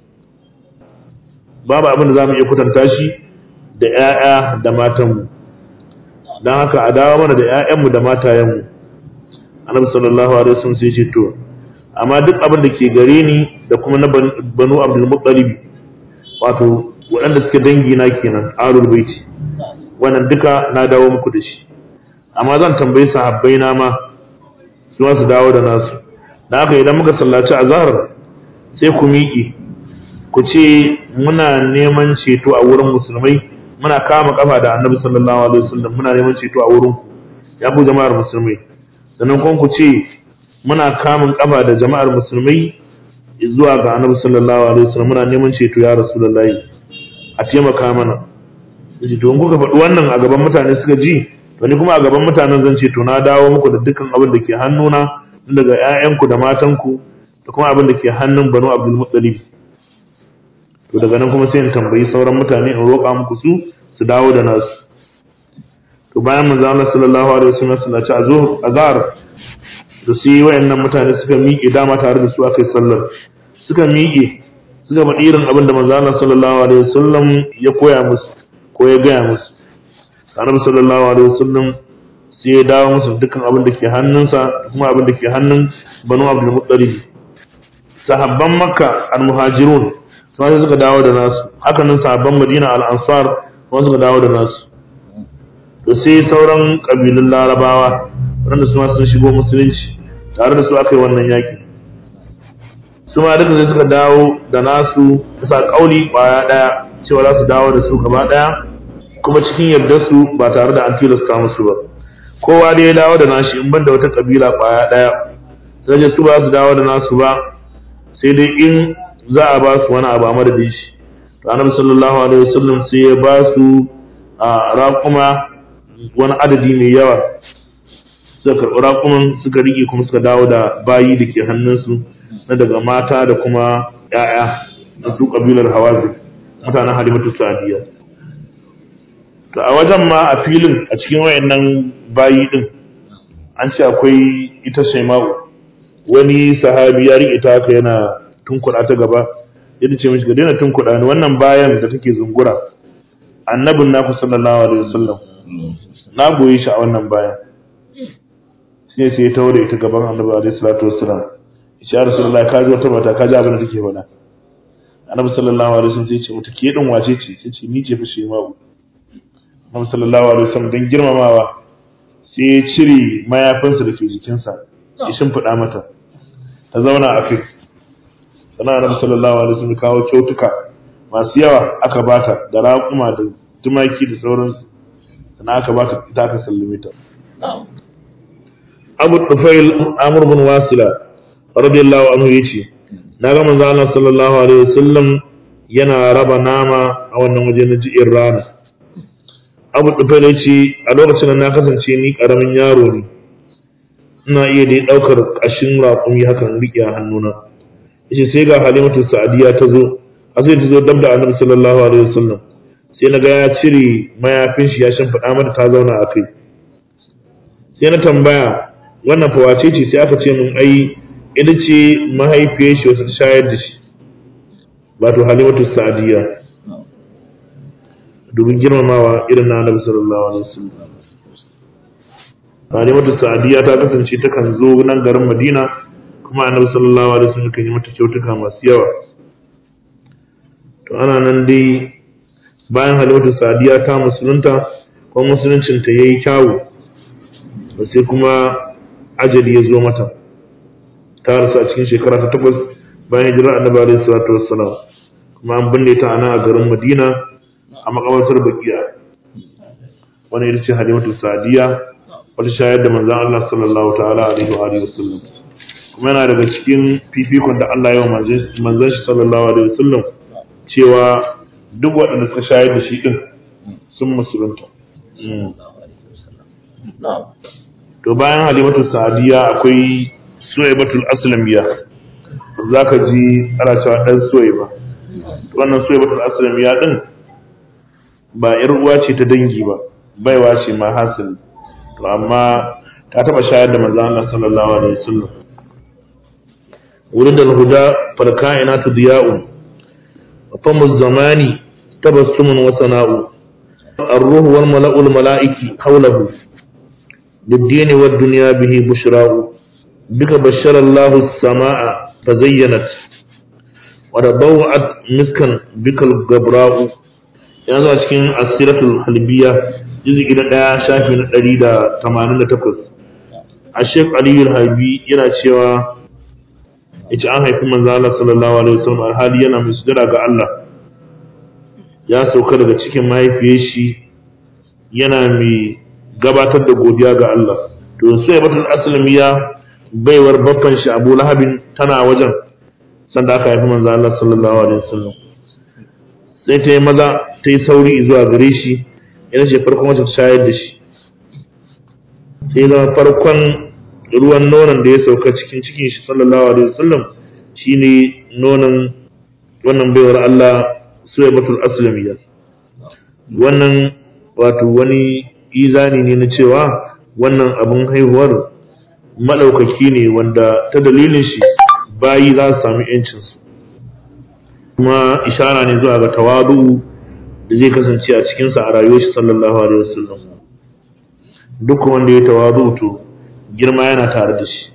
babu abin da za mu iya kwatanta shi da ‘ya'ya da matanmu don haka a dawo mana da ‘ya'yanmu da matayenmu annabi sallallahu alaihi wasallam sai ce to amma duk abin da ke gare ni da kuma na banu abdul muttalib wato waɗanda suke dangi na kenan alul baiti wannan duka na dawo muku da shi amma zan tambayi sahabbai na ma su ma su dawo da nasu da haka idan muka sallaci azhar sai ku miƙe ku ce muna neman ceto a wurin musulmai muna kama kafa da annabi sallallahu alaihi wasallam muna neman ceto a wurin ku ya ku jama'ar musulmai sannan kuma ku ce muna kamun kafa da jama'ar musulmai zuwa ga annabi sallallahu alaihi wasallam muna neman ceto ya rasulullahi a taimaka mana yace to in kuka faɗi wannan a gaban mutane suka ji to ni kuma a gaban mutanen zan ce to na dawo muku da dukkan abin da ke hannuna daga ƴaƴanku da matanku da kuma abin da ke hannun banu abdul muttalib to daga nan kuma sai in tambayi sauran mutane in roƙa muku su su dawo da nasu to bayan manzo Allah sallallahu alaihi wasallam sallaci azhar azhar da su yi wayannan mutane suka miƙe dama tare da su aka yi sallar suka miƙe suka faɗi irin abin da manzo Allah sallallahu alaihi wasallam ya koya musu ko ya gaya musu annabi sallallahu alaihi wasallam sai ya dawo musu dukkan abin da ke hannunsa kuma abin da ke hannun banu abdul muttalib sahabban makka al muhajirun sai suka dawo da nasu haka nan sahabban madina al ansar kuma suka dawo da nasu to sai sauran kabilun larabawa wanda su ma sun shigo musulunci tare da su aka yi wannan yaki su ma duka sai suka dawo da nasu bisa kauli kwaya daya cewa za su dawo da su gaba daya kuma cikin yardar su ba tare da an tilasta musu ba kowa dai ya dawo da nashi in banda wata kabila kwaya daya sai su ba su dawo da nasu ba sai dai in za a ba su wani abu a madadin shi to annabi sallallahu alaihi wasallam sai ya ba su a raƙuma wani adadi mai yawa suka karɓi raƙuman suka riƙe kuma suka dawo da bayi da ke hannunsu na daga mata da kuma ‘ya'ya da su ƙabilar hawazi mutanen halimatu sa'adiyya to a wajen ma a filin a cikin wayannan bayi din an ce akwai ita shaima'u wani sahabi ya riƙe ta haka yana tunkuɗa ta gaba yadda ce mishi ga daina tunkuɗa ni wannan bayan da take zungura annabin naku sallallahu alaihi wasallam na goyi shi a wannan bayan sai sai ya taure ita gaban annabi alaihi salatu wassalam ya rasulullahi ka ji wata mata ka ji abin da take faɗa annabi sallallahu alaihi wasallam sai ya ce mata ke din wace ce sai ce ni ce fa shaima'u annabi sallallahu alaihi wasallam dan girmamawa sai ya cire mayafinsa da ke jikinsa ya shimfiɗa mata ta zauna a kai sannan annabi sallallahu alaihi wasallam kawo kyautuka masu yawa aka bata da raƙuma da tumaki da sauransu sannan aka bata ita aka sallame ta Abu Tufail Amr bin Wasila radiyallahu anhu yace na ga manzo Allah sallallahu alaihi wasallam yana raba nama a wannan waje na ji'in rana Abu Tufail yace a lokacin na kasance ni karamin yaro ne ina iya dai daukar kashin raƙumi hakan riƙe a hannuna yace sai ga halimatu sa'diya ta zo a sai ta zo dab da annabi sallallahu alaihi wasallam sai na ga ya cire mayafin shi ya shimfiɗa mata ta zauna a kai sai na tambaya wannan fa wace ce sai aka ce min ai ita ce mahaifiyar shi wasu ta shayar da shi wato halimatu sa'diya domin girmamawa irin na annabi sallallahu alaihi wasallam halimatu sa'diya ta kasance takan zo nan garin madina kuma annabi sallallahu alaihi wasallam kan yi mata kyautuka masu yawa to ana nan dai bayan halimatu sa'diya ta musulunta kuma musuluncin ta yayi kyawu to sai kuma ajali ya zo mata ta rasu a cikin shekara ta takwas bayan hijirar annabi alaihi salatu wassalam kuma an binne ta ana a garin madina a makamantar bakiya wani ita ce halimatu sa'diya wata shayar da manzon Allah sallallahu ta'ala alaihi wa alihi wasallam kuma yana daga cikin fifikon da Allah ya manzon shi sallallahu alaihi wasallam cewa duk waɗanda suka shayar da shi din sun musulunta to bayan halimatu sa'diya akwai suwaibatul aslamiya za ka ji ana cewa ɗan suwaiba wannan suwaibatul aslamiya din ba yar uwa ce ta dangi ba baiwa ce ma hasili to amma ta taba shayar da manzon Allah sallallahu alaihi wasallam wurin da huda fal kainatu diya'un wa famu zamani tabassumun wa sana'u الروح والملأ الملائكي حوله للدين والدنيا به بشراه بك بشر الله السماء فزينت وربوعت مسكا بك الغبراء yanzu a cikin asiratul halbiya jizgi na ɗaya shafi na ɗari da tamanin da takwas a shek aliyu halbi yana cewa ita an haifi manzo Allah sallallahu alaihi wasallam alhali yana mai sujada ga Allah ya sauka daga cikin mahaifiyar shi yana mai gabatar da godiya ga Allah to sai batul aslamiya baiwar baffan shi Abu Lahabin tana wajen sanda aka haifi manzo Allah sallallahu alaihi wasallam sai ta yi maza ta yi sauri zuwa gare shi yana ce farkon wacce ta shayar da shi sai zama farkon ruwan nonon da ya sauka cikin cikin shi sallallahu alaihi wasallam shine nonon wannan baiwar Allah Suwaibatul Aslamiyya wannan wato wani izani ne na cewa wannan abin haihuwar maɗaukaki ne wanda ta dalilin shi bayi za su sami 'yancinsu kuma ishara ne zuwa ga tawadu da zai kasance a cikinsa a rayuwar shi sallallahu alaihi wasallam duk wanda ya tawadu to girma yana tare da shi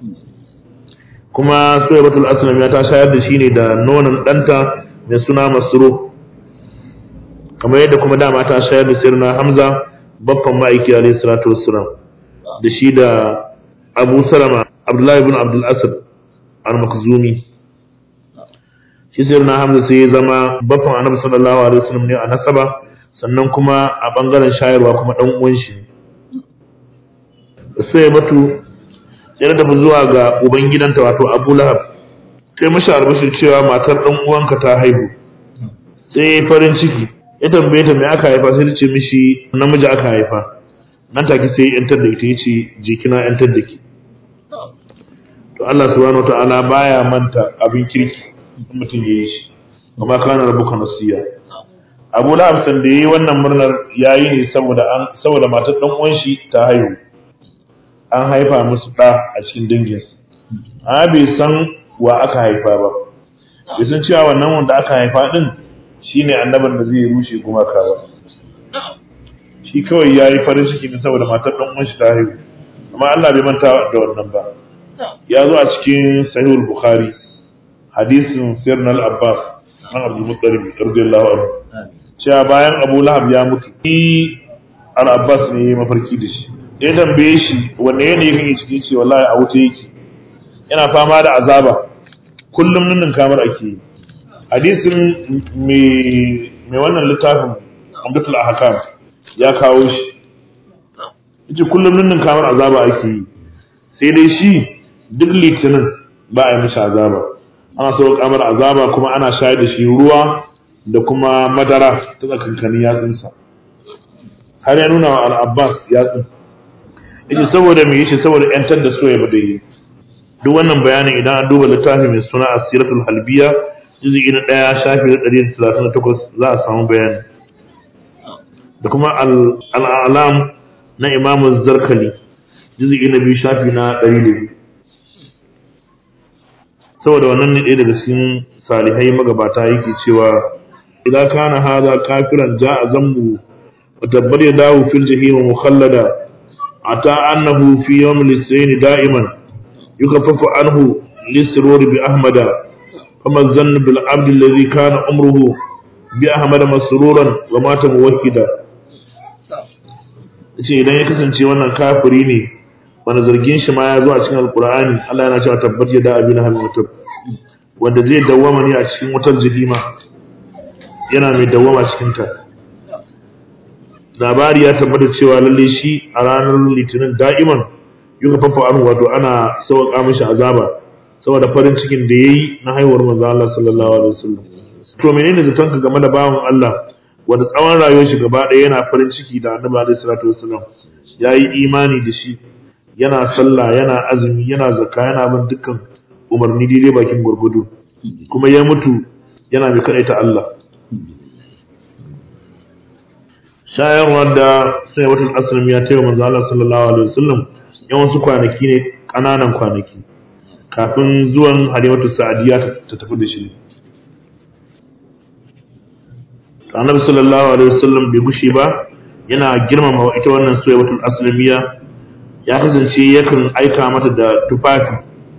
kuma suwaibatul aslam ya ta shayar da shi ne da nonon ɗanta mai suna masro kamar yadda kuma dama ta shayar da sirna hamza babban ma'aiki alaihi salatu wassalam da shi da abu salama abdullahi ibn abdul asad al-makhzumi shi sirna hamza sai ya zama babban annabi sallallahu alaihi wasallam ne a nasaba sannan kuma a bangaren shayarwa kuma dan uwan shi sai batu ya da zuwa ga uban gidanta wato Abu Lahab sai mashi albashir cewa matar dan uwanka ta haihu sai farin ciki ya tambaye ta me aka haifa sai ta ce mishi namiji aka haifa nan take sai yantar da ita yace je kina yantar da ki to Allah subhanahu wataala baya manta abin kirki mutum yayi shi amma kana rabbuka nasiya Abu Lahab san da yayi wannan murnar yayi ne saboda an saboda matar dan uwan shi ta haihu an haifa musu ɗa a cikin danginsu amma bai san wa aka haifa ba bai san cewa wannan wanda aka haifa din shine annaban da zai rushe gumaka ba shi kawai ya yi farin ciki ne saboda matar ɗan uwan shi ta haihu amma Allah bai manta da wannan ba ya zo a cikin sahihul bukhari hadisin sirna al-abbas an abdul muttalib radiyallahu anhu cewa bayan abu lahab ya mutu ni al-abbas ne ya mafarki da shi ya tambaye shi wanne yanayi kake ciki ce wallahi a wuta yake yana fama da azaba kullum nunin kamar ake yi hadisin mai wannan littafin amdatul ahkam ya kawo shi yace kullum nunin kamar azaba ake yi sai dai shi duk litinin ba a yi mishi azaba ana so kamar azaba kuma ana shayar da shi ruwa da kuma madara ta tsakankanin yatsunsa har ya nuna wa al-abbas yatsun yace saboda me yace saboda yantar da soyayya ba da yi duk wannan bayanin idan an duba littafi mai suna asiratul halbiya juz'i na ɗaya shafi na ɗari talatin da takwas za a samu bayani da kuma al'alam na imamu zarkali juz'i na biyu shafi na ɗari da biyu saboda wannan ne ɗaya daga cikin salihai magabata yake cewa idan kana hada kafiran ja'a zambu wa tabbar ya dawo fil jahim mukhallada ata annahu fi yawm al-ithnain da'iman yukaffafu anhu lisrur bi ahmada fama zann bil abd alladhi kana umruhu bi ahmada masruran wa mata muwahhida ce idan ya kasance wannan kafiri ne wanda zargin shi ma ya zo a cikin alkur'ani Allah yana cewa tabbat ya da abin hal mutum wanda zai dawwama ne a cikin wutar jahima yana mai dawwama cikin ta labari ya tabbata cewa lalle shi a ranar litinin da'iman yuka fafa an wato ana sauƙa mishi azaba saboda farin cikin da yayi na haihuwar manzo Allah sallallahu alaihi wasallam to menene zaton ka game da bawan Allah wanda tsawon rayuwar shi gaba ɗaya yana farin ciki da annabi alaihi salatu wasallam yayi imani da shi yana sallah yana azumi yana zakka yana bin dukkan umarni daidai bakin gurgudu kuma ya mutu yana mai kaɗaita Allah shayarwar da sai watan aslam ya taiwa manzo Allah sallallahu alaihi wasallam yan wasu kwanaki ne ƙananan kwanaki kafin zuwan halimatu sa'adiya ta tafi da shi annabi sallallahu alaihi wasallam bai gushe ba yana girmama ita wannan suwaibatul aslamiya ya kasance yakan aika mata da tufafi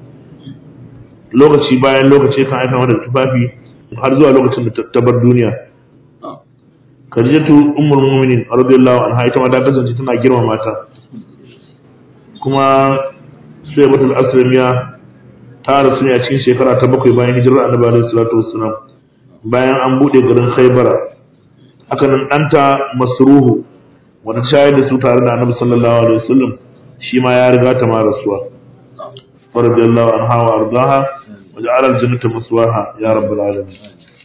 lokaci bayan lokaci kan aika mata da tufafi har zuwa lokacin da ta bar duniya Khadijatu ummul mu'minin radiyallahu anha ita ma ta kasance tana girmama ta kuma suwaibatul aslamiya ta rasu ne a cikin shekara ta bakwai bayan hijirar annabi alaihi salatu wassalam bayan an bude garin khaybara haka nan ɗanta masruhu wanda ta shayar da su tare da annabi sallallahu alaihi wasallam shi ma ya riga ta ma rasuwa radiyallahu anha wa ardaha wa ja'ala al-jannata maswaha ya rabbal alamin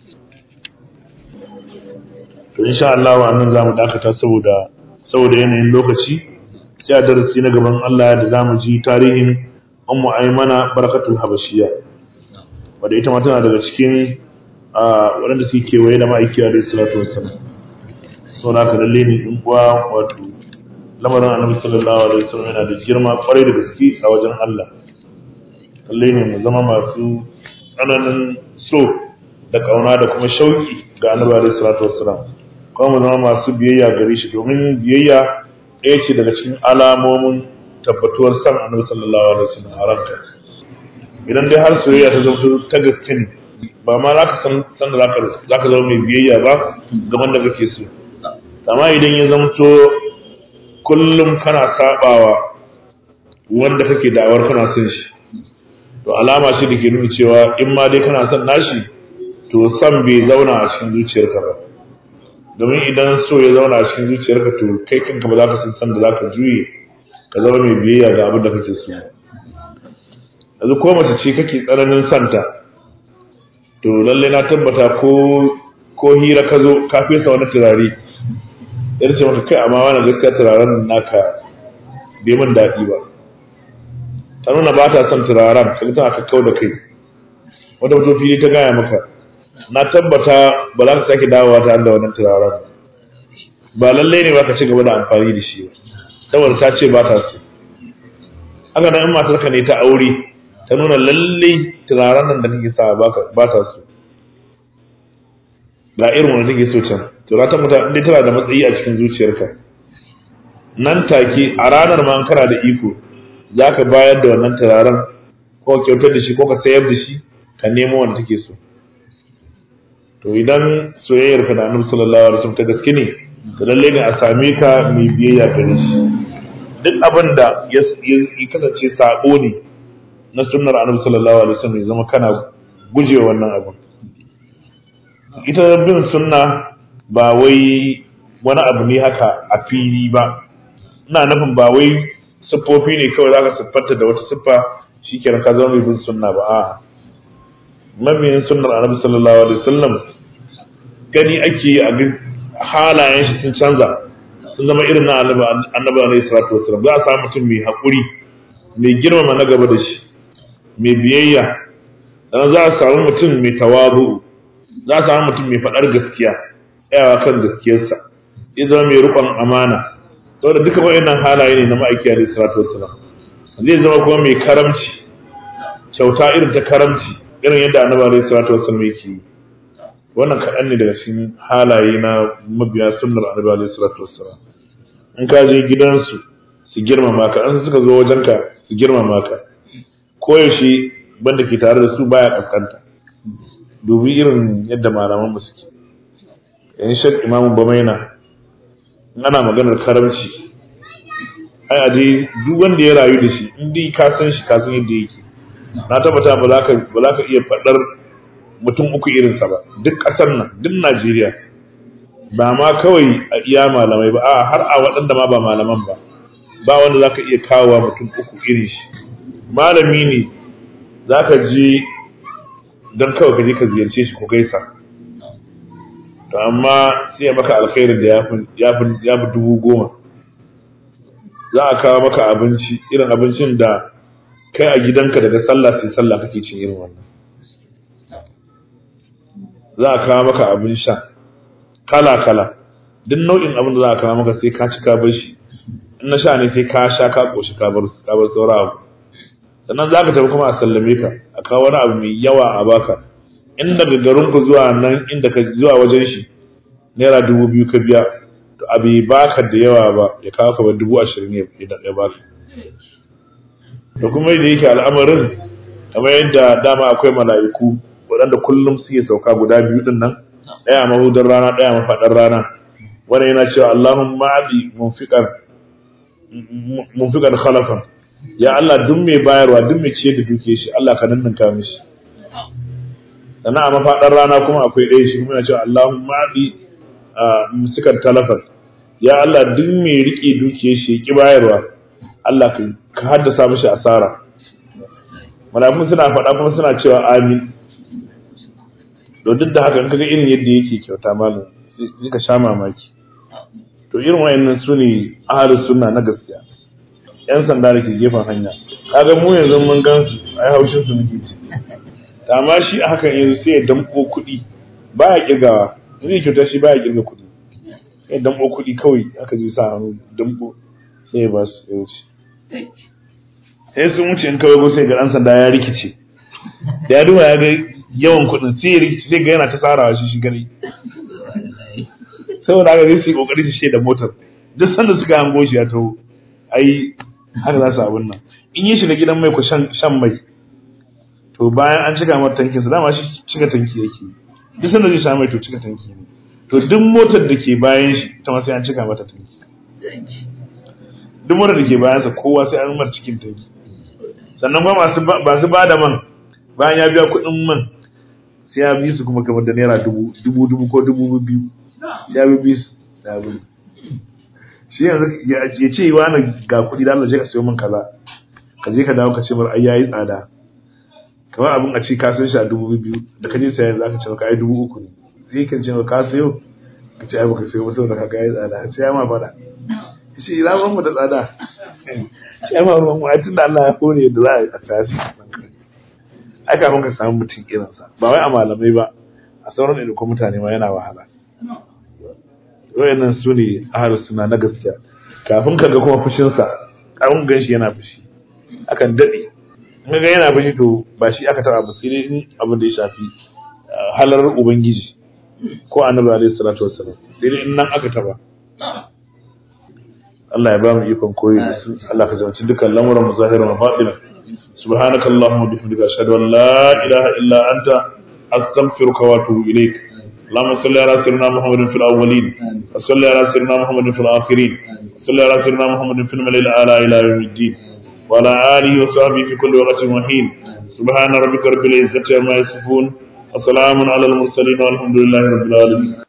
to insha Allah wa annan zamu dakata saboda saboda yanayin lokaci sai a darasi na gaban Allah da zamu ji tarihin ummu aymana barakatul habashiyya wanda ita ma tana daga cikin waɗanda suke kewaye da ma'aiki alaihi salatu wassalam sau da aka lalle ne in kuwa wato lamarin annabi sallallahu alaihi wasallam yana da girma kwarai da gaske a wajen Allah lalle ne mu zama masu tsananin so da kauna da kuma shauki ga annabi alaihi salatu wassalam kuma mu zama masu biyayya gare shi domin biyayya ɗaya ce daga cikin alamomin tabbatuwar san annabi sallallahu alaihi wasallam a ranka idan dai har soyayya ta zama ta gaske ne ba ma za ka san da za ka zama mai biyayya ba ga wanda kake so amma idan ya zamto kullum kana sabawa wanda kake da'awar kana son shi to alama shi da ke nuna cewa in ma dai kana son nashi to san bai zauna a cikin zuciyarka ba domin idan so ya zauna a cikin zuciyarka to kai kanka ba za ka san san da za ka juye ka zama mai biyayya ga abin da kake so yanzu ko mace ce kake tsananin santa to lalle na tabbata ko ko hira ka zo ka fesa wani turare ya ce maka kai amma wani gaskiya turaren naka bai min daɗi ba ta nuna ba ta son turaren ka tana ka kau da kai wata mutum fili ta gaya maka na tabbata ba za ka sake dawowa ta da wannan turaren ba lalle ne ba ka ci gaba da amfani da shi ba saboda ta ce ba ta so haka nan in matarka ne ta aure ta nuna lalle turaren nan da take sa ba ta so ga irin wanda take so can to za ta mutu inda tana da matsayi a cikin zuciyarka nan take a ranar ma kana da iko za ka bayar da wannan turaren ko ka kyautar da shi ko ka sayar da shi ka nemo wanda take so to idan soyayyar ka da annabi sallallahu alaihi wasallam ta gaske ne to lalle ne a same ka mai biyayya gare shi duk abin da ya kasance sabo ne na sunnar annabi sallallahu alaihi wasallam ya zama kana guje wannan abin ita bin sunna ba wai wani abu ne haka a fili ba ina nufin ba wai siffofi ne kawai zaka siffanta da wata siffa shikenan ka zama mai bin sunna ba a mabiyin sunnar annabi sallallahu alaihi wasallam gani ake a halayen shi sun canza sun zama irin na annabi alaihi salatu wasallam za a samu mutum mai haƙuri mai girmama na gaba da shi mai biyayya sannan za a samu mutum mai tawazu za a samu mutum mai faɗar gaskiya tsayawa kan gaskiyarsa ya zama mai rukon amana saboda duka waɗannan halaye ne na ma'aiki alaihi salatu wassalam zai zama kuma mai karamci kyauta irin ta karamci irin yadda annabi alaihi salatu wassalam yake yi wannan kaɗan ne daga cikin halaye na mabiya sunnar annabi alaihi salatu wassalam in ka je gidansu su girmama ka an suka zo wajenka su girmama ka koyaushe banda ke tare da su baya kaskanta dubi irin yadda malaman mu suke yan shek imamu bamaina ana maganar karamci ai a dai duk wanda ya rayu da shi in dai ka san shi ka san yadda yake na tabbata ba za ka ba za ka iya faɗar mutum uku irinsa ba duk ƙasar nan duk Najeriya ba ma kawai a iya malamai ba a har a waɗanda ma ba malaman ba ba wanda za ka iya kawowa mutum uku irin shi malami ne za ka je don kawai ka je ka ziyarce shi ko gaisa to amma sai ya maka alkhairin da ya fi dubu goma za a kawo maka abinci irin abincin da kai a gidanka daga sallah sai sallah kake cin irin wannan za a kawo maka abin sha kala kala duk nau'in abin da za a kawo maka sai ka ci ka bar shi in na sha ne sai ka sha ka koshi ka bar ka bar saura abu sannan za ka tafi kuma a sallame ka a kawo wani abu mai yawa a baka in daga garin ku zuwa nan inda ka zuwa wajen shi naira dubu biyu ka biya to abu baka da yawa ba ya kawo ka bar dubu ashirin ya baka da kuma yadda yake al'amarin kamar yadda dama akwai mala'iku waɗanda kullum suke sauka guda biyu din nan ɗaya mahudar rana ɗaya mafaɗar rana wanda yana cewa Allahumma abi munfiqan munfiqan khalafan ya Allah duk mai bayarwa duk mai ciyar da duke shi Allah ka ninninka mishi sannan a mafaɗar rana kuma akwai ɗaya shi kuma yana cewa Allahumma abi musikan talafan ya Allah duk mai riƙe duke shi ki bayarwa Allah ka haddasa mishi asara malafin suna faɗa kuma suna cewa amin to duk da haka in kaga irin yadda yake kyauta malam sai ka sha mamaki to irin wayannan su ne ahalus sunna na gaskiya yan sanda da ke gefen hanya kaga mu yanzu mun gan su ai haushin su muke ci amma shi a hakan yanzu sai ya damko kuɗi baya kirgawa zai kyauta shi baya kirga kuɗi sai ya damko kuɗi kawai aka je sa hannu damko sai ya ba su ya wuce sai sun wuce in kawai sai ga ɗan sanda ya rikice da ya duba ya ga yawan kuɗin sai ya rikice sai ga yana ta tsarawa shi shi gani saboda haka zai su yi kokari su da motar duk sanda suka hango shi ya taho ai haka za su abin nan in yi shiga gidan mai ku shan mai to bayan an cika mata tankin sa dama shi cika tanki yake duk sanda zai sha mai to cika tanki ne to duk motar da ke bayan shi ta ma sai an cika mata tanki duk motar da ke bayan sa kowa sai an mar cikin tanki sannan kuma masu masu ba da man bayan ya biya kuɗin man sai ya bi su kuma kamar da naira dubu dubu dubu ko dubu biyu sai ya bi su da abin shi yanzu ya ce wani ga kuɗi da Allah je ka sayo min kaza ka je ka dawo ka ce mar ai yayi tsada kamar abin a ce ka san shi a dubu biyu da ka je sayan za ka ce ka ai dubu uku ne sai kan ce ka sayo ka ce ai baka sayo ba saboda ka ga yayi tsada sai ya ma fada shi ina ban mu da tsada sai ma ruwan mu ai tunda Allah ya hore da za a tashi ai kafin ka samu mutum irin sa ba wai a malamai ba a sauran da kuma mutane ma yana wahala wayannan su ne ahlus sunna na gaskiya kafin ka ga kuma fushin sa kafin gan shi yana fushi akan dade in ga yana fushi to ba shi aka taba ba sai dai in abin da ya shafi halar ubangiji ko annabi alaihi salatu wassalam sai dai in nan aka taba Allah ya ba mu ikon koyi da su Allah ka jamanci dukkan lamuran mu zahiran wa batinan subhanaka allahumma bihamdika ashhadu an la ilaha illa anta astaghfiruka wa atubu ilaik اللهم صل على سيدنا محمد في الاولين وصل على سيدنا محمد في الاخرين وصل على سيدنا محمد في الملأ الاعلى الى يوم الدين وعلى اله وصحبه في كل وقت وحين سبحان ربك رب العزه عما يصفون وسلام على المرسلين والحمد لله رب العالمين